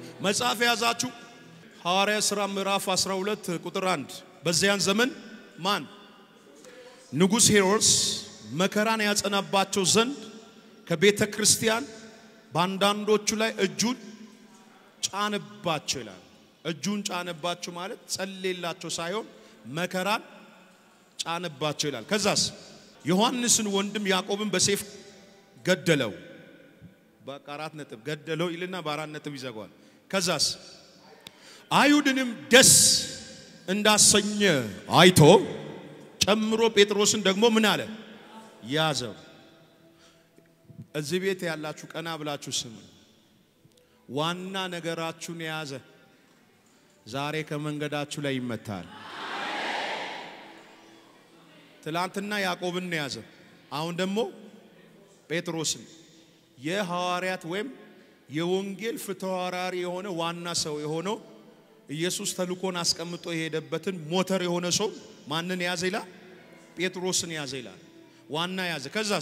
መጽሐፍ የያዛችሁ ሐዋርያ ሥራ ምዕራፍ 12 ቁጥር 1 በዚያን ዘመን ማን ንጉሥ ሄሮድስ መከራን ያጸናባቸው ዘንድ ከቤተ ክርስቲያን በአንዳንዶቹ ላይ እጁን ጫንባቸው ይላል። እጁን ጫንባቸው ማለት ጸሌላቸው ሳይሆን መከራን ጫንባቸው ይላል። ከዛስ ዮሐንስን ወንድም ያዕቆብን በሴፍ ገደለው። በቃ አራት ነጥብ ገደለው ይልና በአራት ነጥብ ይዘጓል። ከዛስ አይሁድንም ደስ እንዳሰኘ አይቶ ጨምሮ ጴጥሮስን ደግሞ ምን አለ ያዘው። እዚህ ቤት ያላችሁ ቀና ብላችሁ ስሙ። ዋና ነገራችሁን የያዘ ዛሬ ከመንገዳችሁ ላይ ይመታል። ትላንትና ያዕቆብን የያዘ አሁን ደግሞ ጴጥሮስን የሐዋርያት ወይም የወንጌል ፍትሐራሪ የሆነ ዋና ሰው የሆነው ኢየሱስ ተልኮን አስቀምጦ የሄደበትን ሞተር የሆነ ሰው ማንን ያዘ ይላል? ጴጥሮስን ያዘ ይላል። ዋና ያዘ። ከዛስ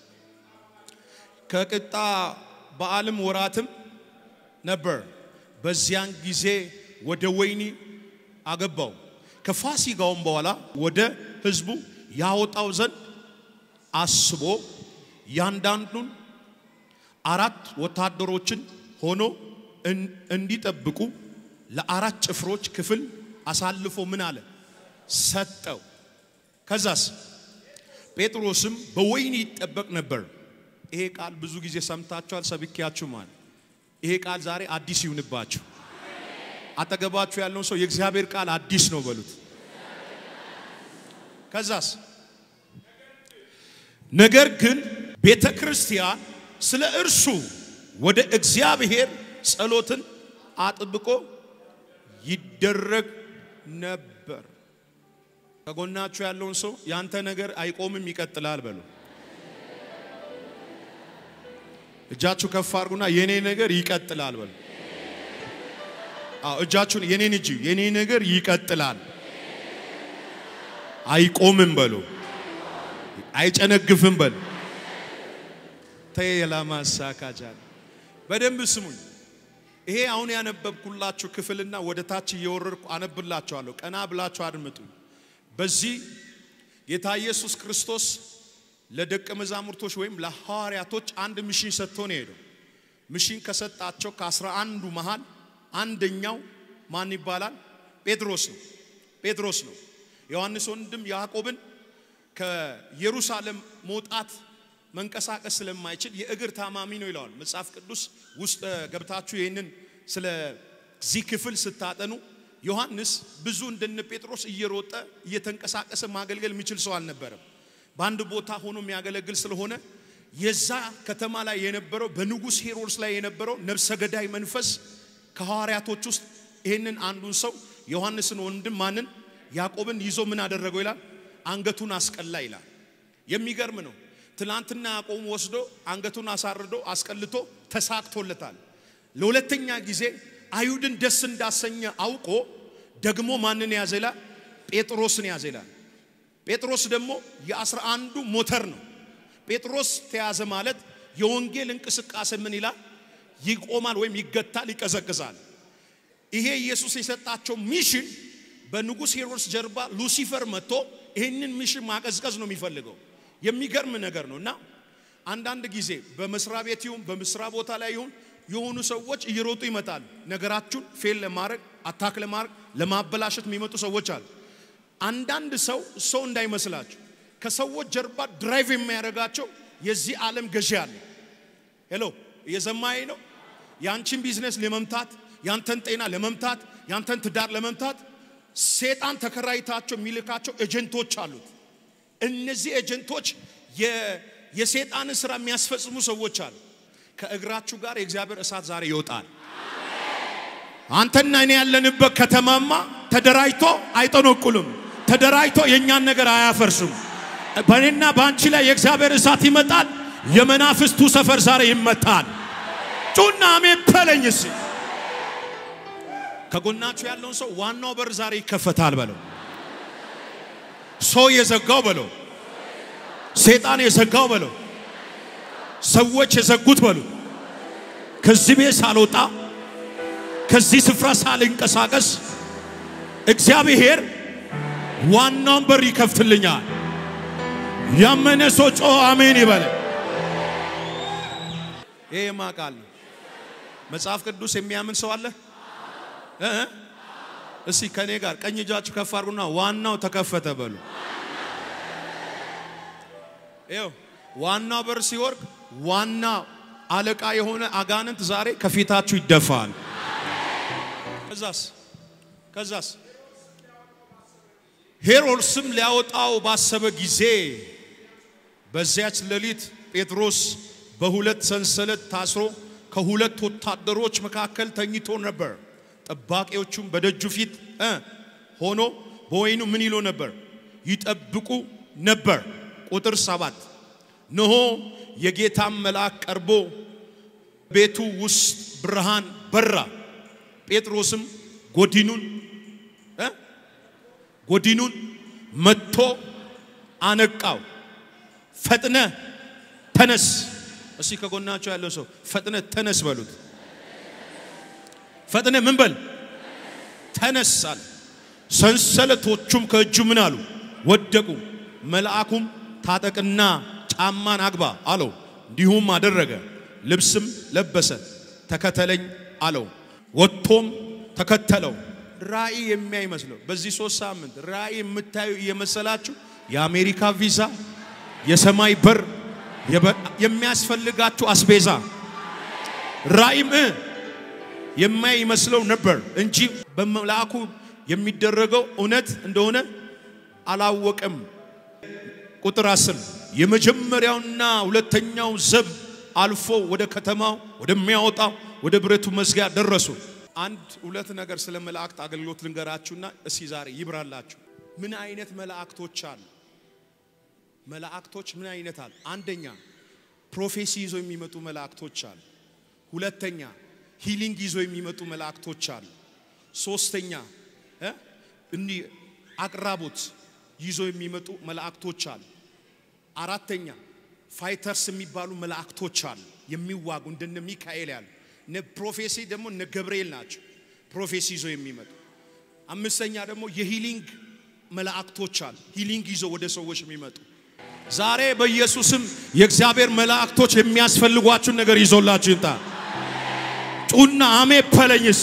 ከቅጣ በዓልም ወራትም ነበር። በዚያን ጊዜ ወደ ወይኒ አገባው። ከፋሲጋውም በኋላ ወደ ሕዝቡ ያወጣው ዘንድ አስቦ ያንዳንዱን አራት ወታደሮችን ሆኖ እንዲጠብቁ ለአራት ጭፍሮች ክፍል አሳልፎ ምን አለ ሰጠው። ከዛስ ጴጥሮስም በወይኒ ይጠበቅ ነበር። ይሄ ቃል ብዙ ጊዜ ሰምታችኋል፣ ሰብኪያችሁ ማለት ይሄ ቃል ዛሬ አዲስ ይሁንባችሁ። አጠገባችሁ ያለውን ሰው የእግዚአብሔር ቃል አዲስ ነው በሉት። ከዛስ ነገር ግን ቤተ ክርስቲያን ስለ እርሱ ወደ እግዚአብሔር ጸሎትን አጥብቆ ይደረግ ነበር። ከጎናችሁ ያለውን ሰው ያንተ ነገር አይቆምም ይቀጥላል በሉ። እጃችሁ ከፍ አድርጉና የኔ ነገር ይቀጥላል በሉ። አዎ እጃችሁን የኔን እጅ የኔ ነገር ይቀጥላል፣ አይቆምም በሉ፣ አይጨነግፍም በሉ። ተየላማሳካጃል በደንብ ስሙኝ። ይሄ አሁን ያነበብኩላችሁ ክፍልና ወደ ታች እየወረድኩ አነብላችኋለሁ። ቀና ብላችሁ አድምጡ። በዚህ ጌታ ኢየሱስ ክርስቶስ ለደቀ መዛሙርቶች ወይም ለሐዋርያቶች አንድ ሚሽን ሰጥቶ ነው የሄደው። ሚሽን ከሰጣቸው ከአስራ አንዱ መሃል አንደኛው ማን ይባላል? ጴጥሮስ ነው። ጴጥሮስ ነው። ዮሐንስ ወንድም ያዕቆብን ከኢየሩሳሌም መውጣት መንቀሳቀስ ስለማይችል የእግር ታማሚ ነው ይለዋል መጽሐፍ ቅዱስ ውስጥ ገብታችሁ ይህንን ስለዚህ ክፍል ስታጠኑ ዮሐንስ ብዙ እንደነ ጴጥሮስ እየሮጠ እየተንቀሳቀሰ ማገልገል የሚችል ሰው አልነበረም። በአንድ ቦታ ሆኖ የሚያገለግል ስለሆነ የዛ ከተማ ላይ የነበረው በንጉሥ ሄሮድስ ላይ የነበረው ነፍሰ ገዳይ መንፈስ ከሐዋርያቶች ውስጥ ይህንን አንዱን ሰው ዮሐንስን ወንድም ማንን ያዕቆብን ይዞ ምን አደረገው ይላል? አንገቱን አስቀላ ይላል። የሚገርም ነው። ትላንትና ያዕቆብ ወስዶ አንገቱን አሳርዶ አስቀልቶ ተሳክቶለታል። ለሁለተኛ ጊዜ አይሁድን ደስ እንዳሰኘ አውቆ ደግሞ ማንን ያዘ ይላል? ጴጥሮስን ያዘ ይላል። ጴጥሮስ ደግሞ የአስራ አንዱ ሞተር ነው። ጴጥሮስ ተያዘ ማለት የወንጌል እንቅስቃሴ ምን ይላል? ይቆማል ወይም ይገታል፣ ይቀዘቅዛል። ይሄ ኢየሱስ የሰጣቸው ሚሽን በንጉሥ ሄሮድስ ጀርባ ሉሲፈር መጥቶ ይህንን ሚሽን ማቀዝቀዝ ነው የሚፈልገው። የሚገርም ነገር ነው እና አንዳንድ ጊዜ በመስሪያ ቤት ይሁን በምስራ ቦታ ላይ ይሁን የሆኑ ሰዎች እየሮጡ ይመጣሉ። ነገራችሁን ፌል ለማድረግ አታክ ለማድረግ ለማበላሸት የሚመጡ ሰዎች አሉ። አንዳንድ ሰው ሰው እንዳይመስላችሁ ከሰዎች ጀርባ ድራይቭ የሚያደርጋቸው የዚህ ዓለም ገዢ አለ። ሄሎ እየሰማኸኝ ነው? ያንቺን ቢዝነስ ለመምታት፣ ያንተን ጤና ለመምታት፣ ያንተን ትዳር ለመምታት ሴጣን ተከራይታቸው የሚልካቸው ኤጀንቶች አሉት። እነዚህ ኤጀንቶች የሴጣንን ስራ የሚያስፈጽሙ ሰዎች አሉ። ከእግራችሁ ጋር የእግዚአብሔር እሳት ዛሬ ይወጣል። አንተና እኔ ያለንበት ከተማማ ተደራጅቶ አይጠነቁልም። ተደራጅቶ የእኛን ነገር አያፈርሱም። በእኔና በአንቺ ላይ የእግዚአብሔር እሳት ይመጣል። የመናፍስቱ ሰፈር ዛሬ ይመታል። ጩና አሜን በለኝ እስኪ። ከጎናችሁ ያለውን ሰው ዋናው በር ዛሬ ይከፈታል በለው። ሰው የዘጋው በለው። ሰይጣን የዘጋው በለው። ሰዎች የዘጉት በሉ። ከዚህ ቤት ሳልወጣ ከዚህ ስፍራ ሳልንቀሳቀስ እግዚአብሔር ዋናውን በር ይከፍትልኛል። ያመነ ሰው ጮ አሜን ይበለ። ይሄ የማቃል ነው። መጽሐፍ ቅዱስ የሚያምን ሰው አለ እ እ? እስቲ ከኔ ጋር ቀኝ እጃችሁ ከፍ አድርጉና ዋናው ተከፈተ በሉ። ይኸው ዋናው በር ሲወርቅ ዋና አለቃ የሆነ አጋንንት ዛሬ ከፊታችሁ ይደፋል። ከዛስ ከዛስ ሄሮድስም ሊያወጣው ባሰበ ጊዜ በዚያች ሌሊት ጴጥሮስ በሁለት ሰንሰለት ታስሮ ከሁለት ወታደሮች መካከል ተኝቶ ነበር። ጠባቂዎቹም በደጁ ፊት እ ሆኖ በወይኑ ምን ይሉ ነበር? ይጠብቁ ነበር። ቁጥር ሰባት እነሆ የጌታም መልአክ ቀርቦ ቤቱ ውስጥ ብርሃን በራ። ጴጥሮስም ጎዲኑን እ ጎዲኑን መጥቶ አነቃው። ፈጥነ ተነስ። እስቲ ከጎናቸው ያለው ሰው ፈጥነ ተነስ በሉት። ፈጥነ ምን በል ተነስ አለ። ሰንሰለቶቹም ከእጁ ምን አሉ ወደቁ። መልአኩም ታጠቅና ጫማን አግባ አለው። እንዲሁም አደረገ። ልብስም ለበሰ፣ ተከተለኝ አለው። ወጥቶም ተከተለው። ራእይ የሚያይ መስለው በዚህ ሶስት ሳምንት ራእይ የምታዩ እየመሰላችሁ የአሜሪካ ቪዛ፣ የሰማይ በር፣ የሚያስፈልጋችሁ አስቤዛ ራእይም እ የማይ ይመስለው ነበር እንጂ በመልአኩ የሚደረገው እውነት እንደሆነ አላወቀም። ቁጥር አስር የመጀመሪያውና ሁለተኛው ዘብ አልፎ ወደ ከተማው ወደሚያወጣው ወደ ብረቱ መዝጊያ ደረሱ። አንድ ሁለት ነገር ስለ መላእክት አገልግሎት ልንገራችሁና እስኪ ዛሬ ይብራላችሁ። ምን አይነት መላእክቶች አሉ? መላእክቶች ምን አይነት አሉ? አንደኛ ፕሮፌሲ ይዞ የሚመጡ መላእክቶች አሉ። ሁለተኛ ሂሊንግ ይዞ የሚመጡ መላእክቶች አሉ። ሶስተኛ እ እንዲህ አቅራቦት ይዞ የሚመጡ መላእክቶች አሉ። አራተኛ ፋይተርስ የሚባሉ መላእክቶች አሉ፣ የሚዋጉ እንደነ ሚካኤል ያሉ። እነ ፕሮፌሲ ደግሞ እነ ገብርኤል ናቸው፣ ፕሮፌሲ ይዞ የሚመጡ። አምስተኛ ደግሞ የሂሊንግ መላእክቶች አሉ፣ ሂሊንግ ይዞ ወደ ሰዎች የሚመጡ። ዛሬ በኢየሱስም የእግዚአብሔር መላእክቶች የሚያስፈልጓችሁን ነገር ይዞላችሁ ይምጣ። ጩና አሜ ፐለኝስ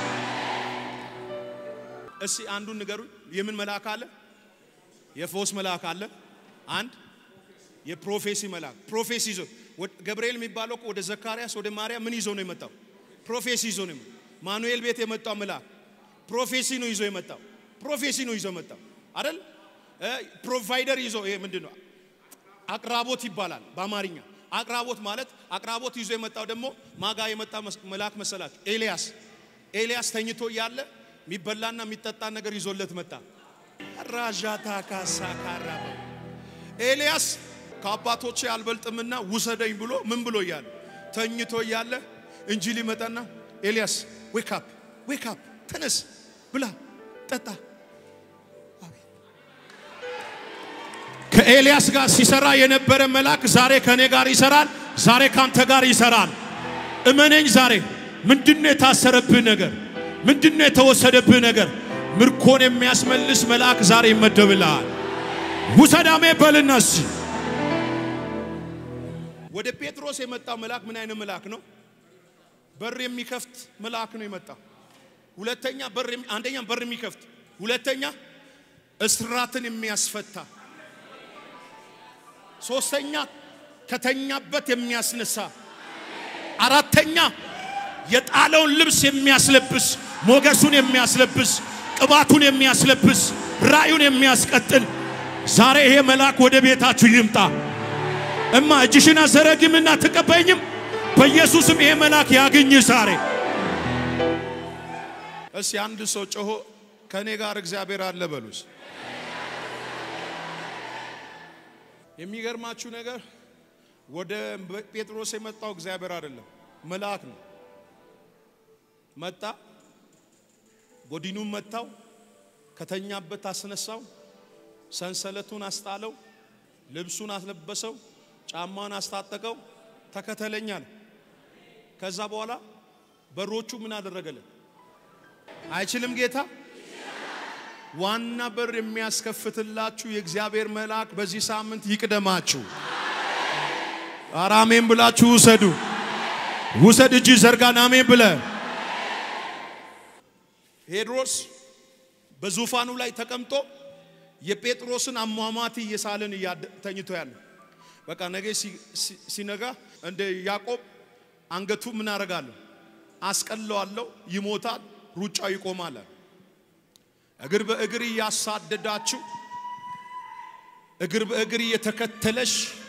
እስቲ አንዱን ንገሩኝ። የምን መልአክ አለ? የፈውስ መልአክ አለ። አንድ የፕሮፌሲ መልአክ ፕሮፌሲ ይዞ ገብርኤል የሚባለው እኮ ወደ ዘካርያስ ወደ ማርያም ምን ይዞ ነው የመጣው? ፕሮፌሲ ይዞ ነው። ማኑኤል ቤት የመጣው መልአክ ፕሮፌሲ ነው ይዞ የመጣው። ፕሮፌሲ ነው ይዞ የመጣው አይደል? ፕሮቫይደር ይዞ ይሄ ምንድን ነው? አቅራቦት ይባላል በአማርኛ። አቅራቦት ማለት አቅራቦት ይዞ የመጣው ደግሞ ማጋ የመጣ መልአክ መሰላችሁ? ኤልያስ ኤልያስ ተኝቶ እያለ የሚበላና የሚጠጣ ነገር ይዞለት መጣ። ራዣታ ካሳ ካራበ ኤልያስ ከአባቶቼ አልበልጥምና ውሰደኝ ብሎ ምን ብሎ እያለ ተኝቶ እያለ እንጂ ሊመጣና ኤልያስ ዌክ አፕ ዌክ አፕ ተነስ፣ ብላ፣ ጠጣ። ከኤልያስ ጋር ሲሰራ የነበረ መልአክ ዛሬ ከኔ ጋር ይሰራል። ዛሬ ካንተ ጋር ይሰራል። እመነኝ። ዛሬ ምንድነው የታሰረብህ ነገር? ምንድነው የተወሰደብህ ነገር? ምርኮን የሚያስመልስ መልአክ ዛሬ ይመደብልሃል። ውሰዳሜ በልነስ ወደ ጴጥሮስ የመጣው መልአክ ምን አይነት መልአክ ነው? በር የሚከፍት መልአክ ነው የመጣው። ሁለተኛ በር አንደኛ በር የሚከፍት ሁለተኛ እስራትን የሚያስፈታ ሶስተኛ ከተኛበት የሚያስነሳ አራተኛ የጣለውን ልብስ የሚያስለብስ ሞገሱን የሚያስለብስ ቅባቱን የሚያስለብስ ራእዩን የሚያስቀጥል ዛሬ ይሄ መልአክ ወደ ቤታችሁ ይምጣ። እማ እጅሽን አዘረግምና ትቀበኝም። በኢየሱስም ይሄ መልአክ ያግኝ ዛሬ። እስቲ አንድ ሰው ጮሆ ከኔ ጋር እግዚአብሔር አለ በሉስ። የሚገርማችሁ ነገር ወደ ጴጥሮስ የመጣው እግዚአብሔር አይደለም፣ መልአክ ነው። መጣ፣ ጎዲኑን መታው፣ ከተኛበት አስነሳው፣ ሰንሰለቱን አስጣለው፣ ልብሱን አስለበሰው፣ ጫማውን አስታጠቀው፣ ተከተለኛ ነው። ከዛ በኋላ በሮቹ ምን አደረገልን? አይችልም ጌታ ዋና በር የሚያስከፍትላችሁ የእግዚአብሔር መልአክ በዚህ ሳምንት ይቅደማችሁ። ኧረ አሜን ብላችሁ ውሰዱ። ውሰድ እጅ ዘርጋን አሜን ብለ ሄድሮስ በዙፋኑ ላይ ተቀምጦ የጴጥሮስን አሟሟት እየሳልን ተኝቶ ያለ በቃ ነገ ሲነጋ እንደ ያዕቆብ አንገቱ ምን አረጋለሁ አስቀለዋለሁ፣ ይሞታል፣ ሩጫው ይቆማል። እግር በእግር እያሳደዳችሁ እግር በእግር እየተከተለሽ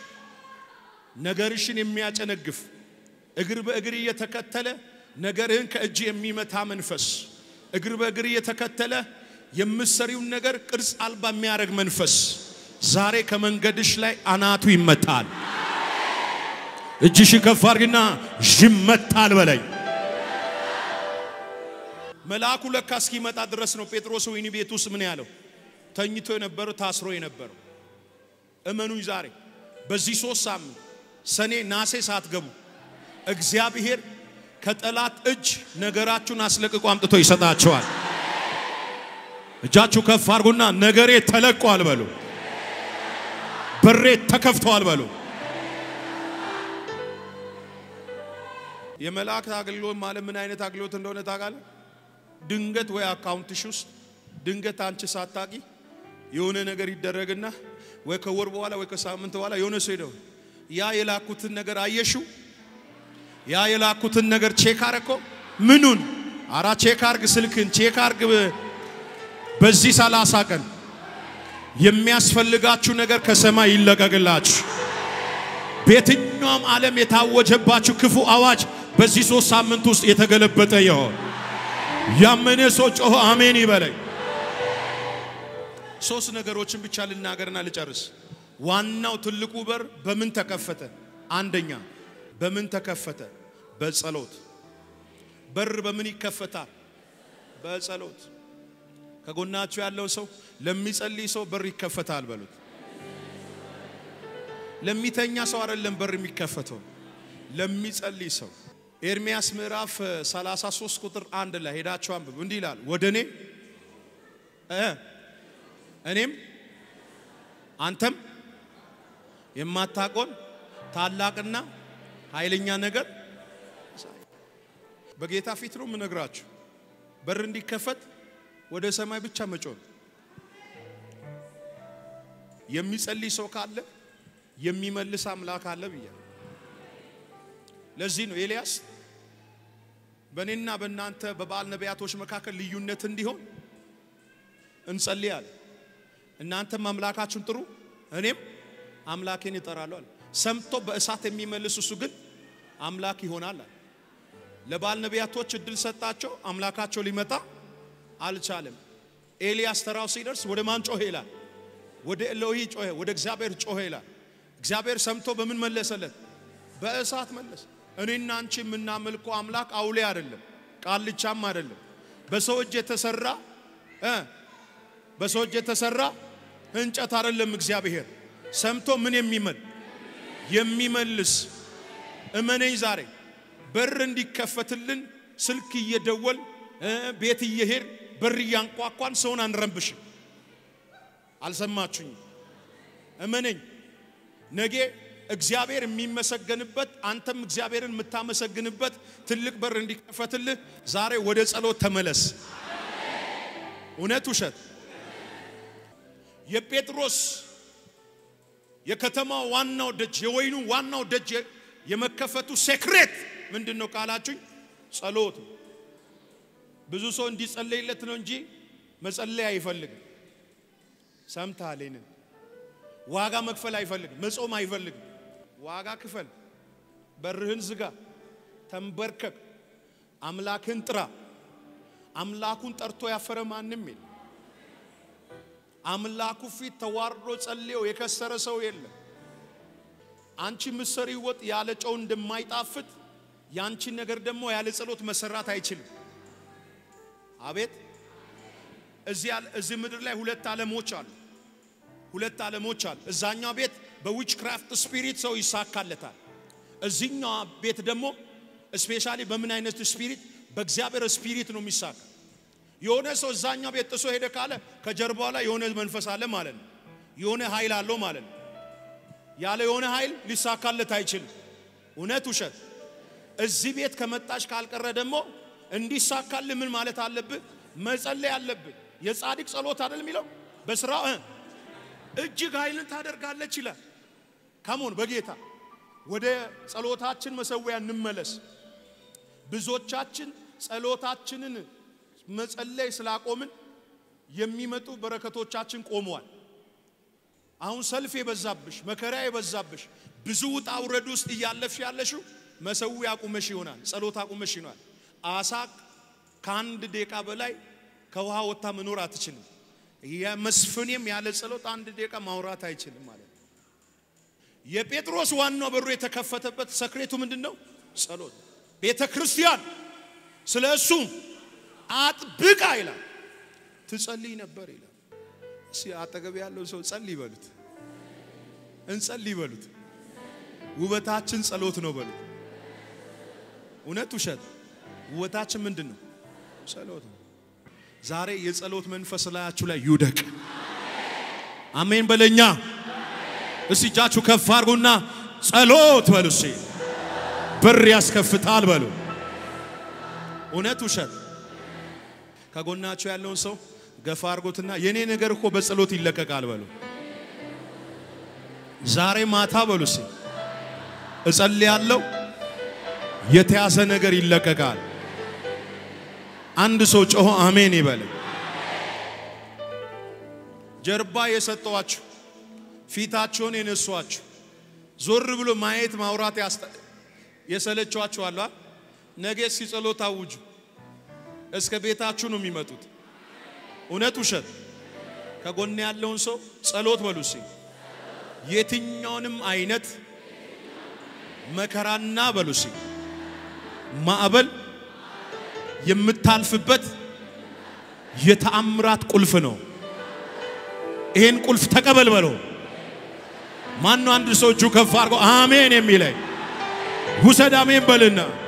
ነገርሽን የሚያጨነግፍ እግር በእግር እየተከተለ ነገርህን ከእጅ የሚመታ መንፈስ እግር በእግር እየተከተለ የምትሰሪውን ነገር ቅርጽ አልባ የሚያደርግ መንፈስ ዛሬ ከመንገድሽ ላይ አናቱ ይመታል። እጅሽ ከፍ አድርግና ይመታል በለኝ። መልአኩ ለካ እስኪመጣ ድረስ ነው ጴጥሮስ ወህኒ ቤት ውስጥ ምን ያለው ተኝቶ የነበረው ታስሮ የነበረው። እመኑኝ ዛሬ በዚህ ሶስት ሳምንት ሰኔ ናሴ ሳትገቡ እግዚአብሔር ከጠላት እጅ ነገራችሁን አስለቅቆ አምጥቶ ይሰጣቸዋል። እጃችሁ ከፍ አድርጉና ነገሬ ተለቋል በሉ። በሬ ተከፍተዋል በሉ። የመላእክት አገልግሎት ማለት ምን አይነት አገልግሎት እንደሆነ ታውቃለህ? ድንገት ወይ አካውንትሽ ውስጥ ድንገት አንቺ ሳታቂ የሆነ ነገር ይደረግና ወይ ከወር በኋላ ወይ ከሳምንት በኋላ የሆነ ሰው ሄደው ያ የላኩትን ነገር አየሽው? ያ የላኩትን ነገር ቼክ አረኮ ምኑን? አራ ቼክ አርግ፣ ስልክን ቼክ አርግ። በዚህ ሰላሳ ቀን የሚያስፈልጋችሁ ነገር ከሰማይ ይለቀቅላችሁ። በየትኛውም ዓለም የታወጀባችሁ ክፉ አዋጅ በዚህ ሶስት ሳምንት ውስጥ የተገለበጠ ይሆን። ያመነ ሰው ጮሆ አሜን ይበለኝ። ሶስት ነገሮችን ብቻ ልናገርና ልጨርስ። ዋናው ትልቁ በር በምን ተከፈተ? አንደኛ በምን ተከፈተ? በጸሎት። በር በምን ይከፈታል? በጸሎት። ከጎናችሁ ያለው ሰው ለሚጸልይ ሰው በር ይከፈታል በሉት። ለሚተኛ ሰው አይደለም በር የሚከፈተው፣ ለሚጸልይ ሰው። ኤርሚያስ ምዕራፍ 33 ቁጥር አንድ ላይ ሄዳችሁ አንብቡ። እንዲህ ይላል ወደ እኔ እኔም አንተም የማታቆን ታላቅና ኃይለኛ ነገር በጌታ ፊት ነው የምነግራችሁ። በር እንዲከፈት ወደ ሰማይ ብቻ መጮህ። የሚጸልይ ሰው ካለ የሚመልስ አምላክ አለ ብያ። ለዚህ ነው ኤልያስ በእኔና በእናንተ በበዓል ነቢያቶች መካከል ልዩነት እንዲሆን እንጸልያለን። እናንተም አምላካችሁን ጥሩ እኔም አምላኬን እጠራለሁ አለ። ሰምቶ በእሳት የሚመልስ እሱ ግን አምላክ ይሆናል አለ። ለበዓል ነቢያቶች እድል ሰጣቸው፣ አምላካቸው ሊመጣ አልቻለም። ኤልያስ ተራው ሲደርስ ወደ ማን ጮኸ ይላል? ወደ ኤሎሂ ጮኸ፣ ወደ እግዚአብሔር ጮኸ ይላል። እግዚአብሔር ሰምቶ በምን መለሰለት? በእሳት መለሰ። እኔና አንቺ የምናመልከው አምላክ አውሌ አይደለም፣ ቃልቻም አይደለም። በሰው እጅ የተሰራ በሰው እጅ የተሰራ እንጨት አይደለም። እግዚአብሔር ሰምቶ ምን የሚመል የሚመልስ እመነኝ። ዛሬ በር እንዲከፈትልን ስልክ እየደወል ቤት እየሄድ በር እያንኳኳን ሰውን አንረብሽም። አልሰማችሁኝ? እመነኝ። ነገ እግዚአብሔር የሚመሰገንበት አንተም እግዚአብሔርን የምታመሰግንበት ትልቅ በር እንዲከፈትልህ ዛሬ ወደ ጸሎት ተመለስ። እውነት ውሸት? የጴጥሮስ የከተማው ዋናው ደጅ የወይኑ ዋናው ደጅ የመከፈቱ ሴክሬት ምንድን ነው ካላችሁኝ፣ ጸሎት ነው። ብዙ ሰው እንዲጸለይለት ነው እንጂ መጸለይ አይፈልግም። ሰምተሃል? ይህንን ዋጋ መክፈል አይፈልግም። መጾም አይፈልግም። ዋጋ ክፈል፣ በርህን ዝጋ፣ ተንበርከክ፣ አምላክን ጥራ። አምላኩን ጠርቶ ያፈረ ማንም የለም። አምላኩ ፊት ተዋርዶ ጸልዮ የከሰረ ሰው የለም። አንቺ ምሰሪ ወጥ ያለ ጨው እንደማይጣፍጥ ያንቺ ነገር ደግሞ ያለ ጸሎት መሰራት አይችልም። አቤት እዚህ ምድር ላይ ሁለት ዓለሞች አሉ። ሁለት ዓለሞች አሉ። እዛኛው ቤት በዊች ክራፍት ስፒሪት ሰው ይሳካለታል። እዚህኛው ቤት ደግሞ ስፔሻሊ በምን አይነት ስፒሪት? በእግዚአብሔር ስፒሪት ነው የሚሳካ። የሆነ ሰው እዛኛው ቤት ጥሶ ሄደ ካለ ከጀርባው ላይ የሆነ መንፈስ አለ ማለት ነው። የሆነ ኃይል አለው ማለት ነው። ያለ የሆነ ኃይል ሊሳካለት አይችልም። እውነት ውሸት? እዚህ ቤት ከመጣሽ ካልቀረ ደግሞ እንዲሳካል ምን ማለት አለብህ? መጸለይ አለብህ። የጻድቅ ጸሎት አይደል የሚለው በስራ እጅግ ኃይልን ታደርጋለች ይላል። ካሞን በጌታ ወደ ጸሎታችን መሰዊያ እንመለስ። ብዙዎቻችን ጸሎታችንን መጸለይ ስላቆምን የሚመጡ በረከቶቻችን ቆመዋል። አሁን ሰልፍ የበዛብሽ መከራ የበዛብሽ ብዙ ውጣ ውረድ ውስጥ እያለፍሽ ያለሽው መሰዊያ አቁመሽ ይሆናል። ጸሎት አቁመሽ ይሆናል። አሳ ከአንድ ደቂቃ በላይ ከውሃ ወጥታ መኖር አትችልም። የመስፍኔም ያለ ጸሎት አንድ ደቂቃ ማውራት አይችልም ማለት ነው። የጴጥሮስ ዋናው በሩ የተከፈተበት ሰክሬቱ ምንድን ነው? ጸሎት። ቤተ ክርስቲያን ስለ እሱ አጥብቃ ይላል ትጸልይ ነበር ይላል። እስኪ አጠገብ ያለው ሰው ጸልይ በሉት፣ እንጸልይ በሉት። ውበታችን ጸሎት ነው በሉት። እውነት ውሸት? ውበታችን ምንድን ነው? ጸሎት ነው። ዛሬ የጸሎት መንፈስ ላያችሁ ላይ ይውደቅ። አሜን በለኛ። እስቲ እጃችሁ ከፍ አድርጉና ጸሎት በሉ። እስቲ በር ያስከፍታል በሉ። እውነት ውሸት? ከጎናችሁ ያለውን ሰው ገፋ አድርጎትና የኔ ነገር እኮ በጸሎት ይለቀቃል በሉ። ዛሬ ማታ በሉ እስቲ እጸልያለሁ፣ የተያዘ ነገር ይለቀቃል። አንድ ሰው ጮሆ አሜን ይበል። ጀርባ የሰጠዋችሁ ፊታቸውን የነሷችሁ ዞር ብሎ ማየት ማውራት የሰለቿችሁ አሏ። ነገ እስኪ ጸሎት አውጁ። እስከ ቤታችሁ ነው የሚመጡት። እውነት ውሸት? ከጎን ያለውን ሰው ጸሎት በሉ እስኪ የትኛውንም አይነት መከራና በሉ እስኪ ማዕበል የምታልፍበት የተአምራት ቁልፍ ነው። ይሄን ቁልፍ ተቀበል በለው። ማነው አንድ ሰው እጁ ከፍ አድርጎ አሜን የሚለኝ? ውሰድ አሜን በልና